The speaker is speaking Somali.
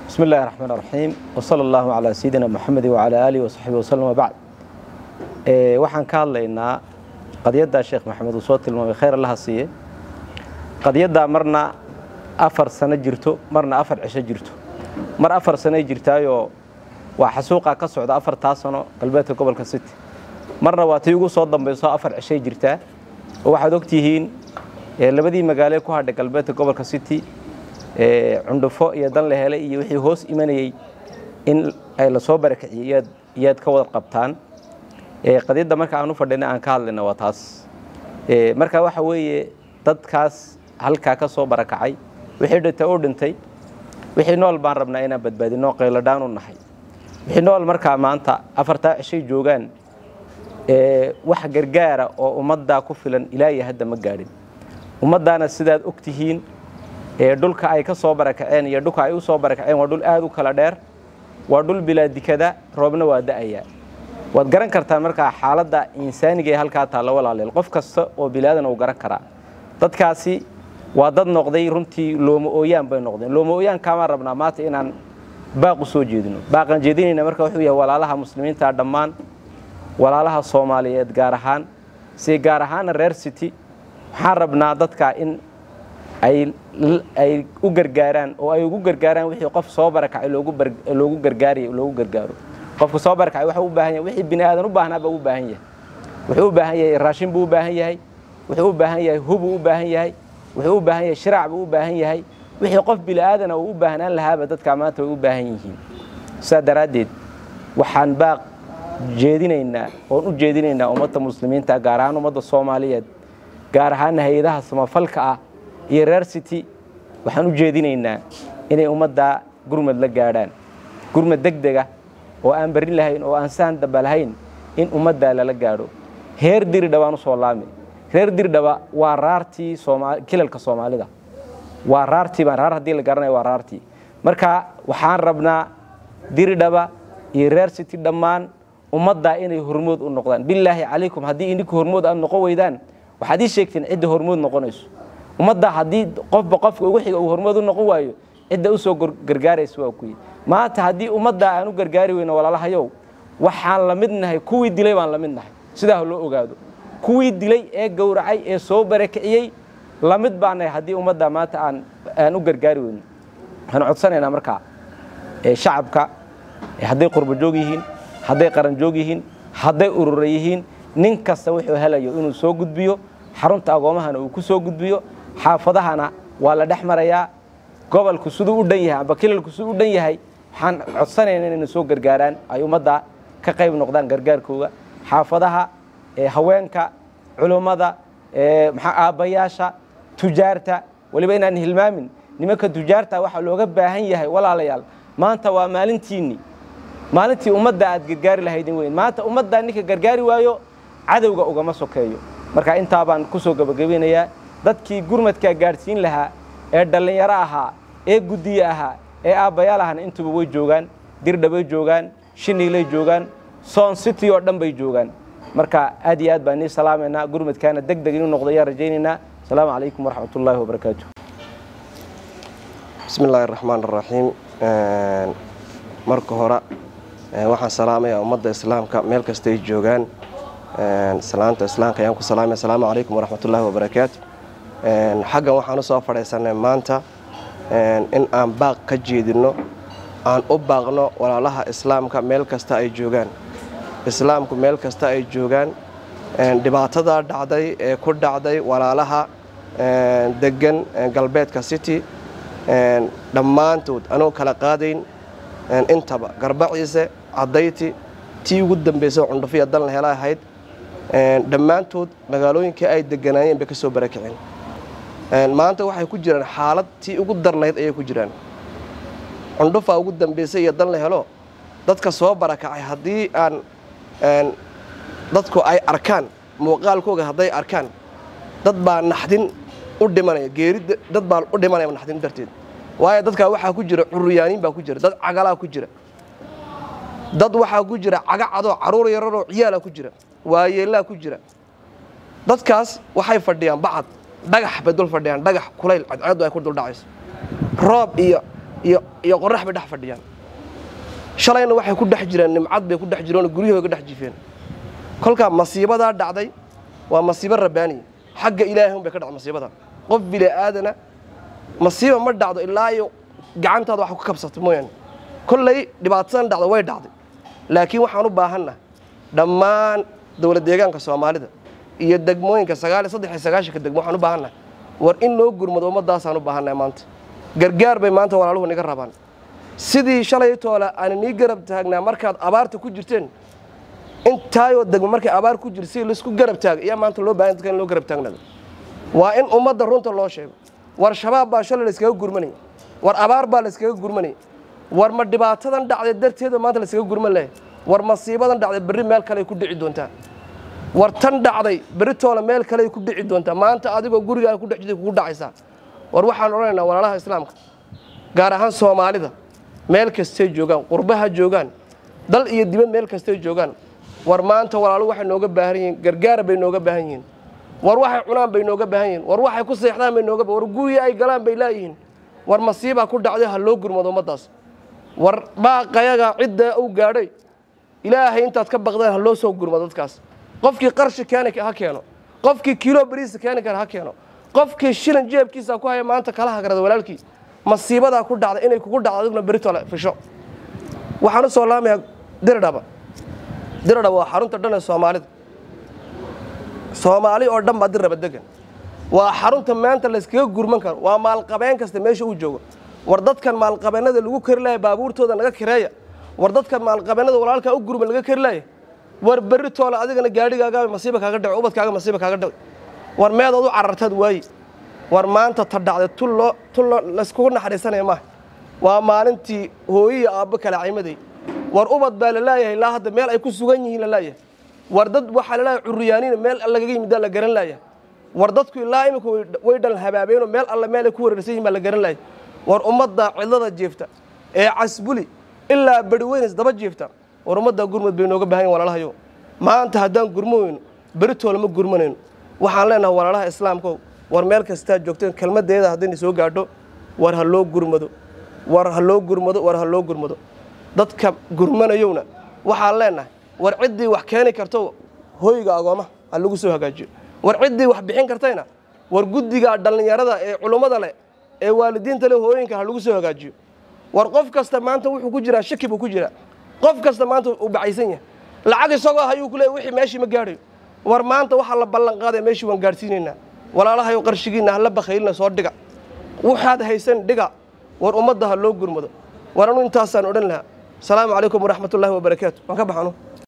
بسم الله الرحمن الرحيم وصلى الله على سيدنا محمد وعلى آله وصحبه وسلم وبعد ee waxaan ka hadlaynaa qadiyadda sheekh maxamed uu soo tilmaamay khayr allaha siiye qadiyadda marna afar sano jirto marna afar cisho jirto mar afar sanoy jirtaayoo waa xasuuqa ka socda afartaa sano galbeedka gobolka city marna waa tii ugu soo dambayso afar cishay jirtaa oo waxaad ogtihiin labadii magaale ku hadhay galbeedka gobolka city cundhufo iyo dan la helay iyo wixii hoos imanayey in ay lasoo barakiciyey iyaad ka wada qabtaan qadiyadda marka aan u fadhina aan ka hadlayna waa taas marka waxa weeye dadkaas halkaa ka soo barakacay wixii dhintay u dhintay wixii nool baan rabnaa inaan badbaadino qayladhaan u nahay wixii nool markaa maanta afartaa cishay joogaan wax gargaara oo ummaddaa ku filan ilaahiy hadda ma gaadhin ummaddaana sidaad og tihiin dhulka ay ka soo barakaceen iyo dhulka ay u soo barakaceen waa dhul aad u kala dheer waa dhul bilaa dikada roobna waa da'ayaa waad garan kartaan markaa xaaladda insaaniga ee halkaa taalla walaaleel qof kasta oo bilaadan uu garan karaa dadkaasi waa dad noqday runtii looma ooyaan bay noqdeen looma ooyaan kaamaan rabnaa maanta inaan baaq u soo jeedino baaqaan jeedinayna marka wuxuu yahay walaalaha muslimiinta dhammaan walaalaha soomaaliyeed gaar ahaan si gaar ahaana reer city waxaan rabnaa dadka in ay u gargaaraan oo ay ugu gargaaraan wixii qof soo barakacay loogu gargaariy loogu gargaaro qofka soo barakacay waxuu u baahan yahay wixii bini aadan u baahnaa baa u baahan yahay wuxuu u baahan yahay raashin buu u baahan yahay wuxuu u baahan yahay hubuu u baahan yahay wuxuu u baahan yahay shiraac buu u baahan yahay wixii qof bini aadana uu u baahnaan lahaaba dadkaa maanta way u baahan yihiin sidaa daraaddeed waxaan baaq jeedinaynaa oon u jeedinaynaa ummadda muslimiinta gaar ahaan ummadda soomaaliyeed gaar ahaana hay-adaha samafalka ah iyo reer city waxaan u jeedinaynaa inay ummaddaa gurmad la gaadhaan gurmad deg dega oo aan barin lahayn oo aan saan daba lahayn in ummaddaa lala gaadho heer diridhabaan u soo laami reer diridhaba waa raartii kilalka soomaalida waa raartii baan raar haddii la garanaya waa raartii marka waxaan rabnaa diridhaba iyo reer city dhammaan ummaddaa inay hormood u noqdaan bilaahi calaykum haddii idinku hormood aad noqon weydaan waxaad ii sheegteen cidda hormood noqonayso ummadda haddii qofba qofka ugu xiga uu hormood u noqon waayo cidda u soo gargaaraysa waa kuyi maanta haddii ummaddaa aan u gargaari weyno walaalahayow waxaan la mid nahay kuwii dilay baan la mid nahay sidaa loo ogaado kuwii dilay ee gowracay ee soo barakiciyey la mid baa nahay haddii ummaddaa maanta aan aan u gargaari weyno waxaan codsanaynaa markaa shacabka hadday qurbo joog yihiin hadday qaran joog yihiin hadday urura yihiin nin kasta wuxuu helayo inuu soo gudbiyo xarunta agoomahana uu ku soo gudbiyo xaafadahana waa la dhex marayaa gobolku siduu u dhan yahay amba kilalku siduu u dhan yahay waxaan codsanaynaa inayna soo gargaaraan ay ummadda ka qayb noqdaan gargaarkooga xaafadaha haweenka culummada aabbayaasha tujaarta weliba inaan hilmaamin nimanka tujaarta waxaa looga baahan yahay walaalayaal maanta waa maalintiinni maalintii ummadda aad gargaari lahaydin weyn maanta ummaddaa ninka gargaari waayo cadowga ugama sokeeyo marka intaa baan ku soo gebagabinayaa dadkii gurmadkaa gaadhsiin lahaa ee dhallinyaro ahaa ee guddiye ahaa ee aabbayaal ahana intuba way joogaan dirdhabay joogaan shiniilay joogaan soon city oo dhan bay joogaan marka aad iyo aad baan nii salaamaynaa gurmadkaana deg deg inuu noqdo ayaan rajaynaynaa asalaamu calaykum waraxmat ullaahi wabarakaatu bismi illaahi raxmaan raxiim marka hore waxaan salaamayaa ummadda islaamka meel kastay joogaan salaanta islaamka ayaan ku salaamaya asalaamu calaykum waraxmat ullaahi wabarakaatu xaggan waxaan u soo fadhiisanay maanta in aan baaq ka jeedinno aan u baaqno walaalaha islaamka meel kasta ay joogaan islaamku meel kasta ay joogaan dhibaatadaa dhacday ee ku dhacday walaalaha degan galbeedka city dhammaantood anuu kala qaadayn intaba garbaciise cadayti tii ugu dambaysa cundhufiya dalna hela ahayd dhammaantood magaalooyinkii ay deganaayeen bay ka soo barakiceen maanta waxay ku jiraan xaalad tii ugu darnayd ayay ku jiraan cundhufaa ugu dambaysay iyo dan la helo dadka soo barakacay haddii aan dadku ay arkaan muuqaalkooga hadday arkaan dad baa naxdin u dhimanaya geeri dad baa u dhimanaya naxdin darteed waayo dadkaa waxaa ku jira curuyaaniin baa ku jira dad cagalaa ku jira dad waxaa ku jira caga cadoo caruur yararoo ciyaalaa ku jira waayeellaa ku jira dadkaas waxay fadhiyaan bacad dhagax bay dul fadhiyaan dhagax kulayl cadceeddu ay ku dul dhacayso roob iyo iyo iyo qorax bay dhex fadhiyaan shalayna waxay ku dhex jireen nimcad bay ku dhex jireen oo guryahooda dhex jifeen kolkaa masiibadaa dhacday waa masiibo rabbaaniya xagga ilaahay unbay ka dhacday masiibada qof bini aadana masiiba ma dhacdo ilaa iyo gacantaada wax ku kabsato mooyaane kolley dhibaatadan dhacdo way dhacday laakiin waxaan u baahannaha dhammaan dowlad deegaanka soomaalida iyo degmooyinka sagaal iyo saddex iyo sagaashanka degmo waxaan u baahannaha war in loo gurmado ummaddaasaan u baahannahay maanta gargaar bay maanta walaaluhu niga rabaan sidii shalay toole aan nii garab taagnaa markaad abaarta ku jirteen intaayoo degmo markay abaar ku jirta si laisku garab taaga ayaa maanta loo baahan dadka in loo garab taagnaado waa in ummadda runta loo sheego war shabaab baa shalay layskaga gurmanaya war abaar baa layskaga gurmanaya war ma dhibaatadan dhacday darteeda maanta layskaga gurman lahay war masiibadan dhacday berri meel kale ku dhici doontaa war tan dhacday berri toole meel kale ku dhici doontaa maanta adigoo gurigaa ku dhex jirtay kugu dhacaysaa war waxaan odhanaynaa walaalaha islaamka gaar ahaan soomaalida meel kastay joogaan qurbaha joogaan dal iyo dibad meel kastay joogaan war maanta walaalu waxay nooga baahan yihiin gargaara bay nooga baahan yihiin war waxay cunaan bay nooga baahan yihiin war waxay ku seexdaan bay nooga war gurya ay galaan bay laayihiin war masiibaa ku dhacday ha loo gurmado ummaddaas war baaqayaga cidda uu gaadhay ilaahay intaad ka baqdaan ha loo soo gurmado dadkaas qofkii qarshi keeni ha keeno qofkii kiilo bariisa keeni kara ha keeno qofkii shilan jeebkiisa ku haya maanta kala hagrada walaalkii masiibadaa ku dhacda inay kugu dhacdo adiguna beritole fisho waxaan u soo laamayaa diridhaba diridhaba waa xarunta dhan ee soomaalida soomaali oo dhan baa diriraba degan waa xarunta maanta layskaga gurman karo waa maalqabeen kasta meesha uu joogo war dadkan maalqabeennada lagu kari laaya baabuurtooda naga kireeya war dadkan maalqabeennada walaalkaa u gurma laga kari laaya war berri toole adigana gaadhigaaga masiiba kaaga dhaco ubadkaaga masiiba kaaga dhaco war meedood u carartaad waaye war maanta ta dhacday tulloo tulloo layskugu naxariisanaya maaha waa maalintii hooyiya aabbo kala caymaday war ubad baa la laayahay ilaa hadda meel ay ku sugan yihiin la laayahay war dad waxaa la laayahay curriyaaniina meel lagaga yimiddaa la garan laayahay war dadku ilaa imika way dhal habaabeenoo meel alle meel ay ku wareersan yihin baa la garan laayay war ummadda cidlada jiifta ee casbuli ilaa beri weynes daba jiifta war ummaddaa gurmud bay nooga baahan yihin walaalahayo maanta haddaan gurmo weyno beritoole ma gurmanayno waxaan leenahay walaalaha islaamkow war meel kastaa joogteen kelmaddeeda haddayna soo gaadho war ha loo gurmado war ha loo gurmado war ha loo gurmado dadka gurmanayowna waxaan leenahay war ciddii wax keeni karto hoyga agoomaha ha lagu soo hagaajiyo war ciddii wax bixin kartayna war guddiga dhallinyarada ee culummada leh ee waalidiinta leh hooyinka ha lagu soo hagaajiyo war qof kasta maanta wuxuu ku jiraa shaki buu ku jiraa qof kasta maanta uu bacaysan yahay lacag isagoo hayuu ku leey wixii meeshii ma gaadhayo war maanta waxaa la ballan qaadaya meeshii waan gaadhsiinaynaa walaalahayo qarshigiinna hala bakhaylina soo dhiga waxaad haysan dhiga war ummadda ha loo gurmado war anu intaasaan odhan lahaa asalaamu calaykum waraxmatullaahi wabarakaatu waan ka baxanu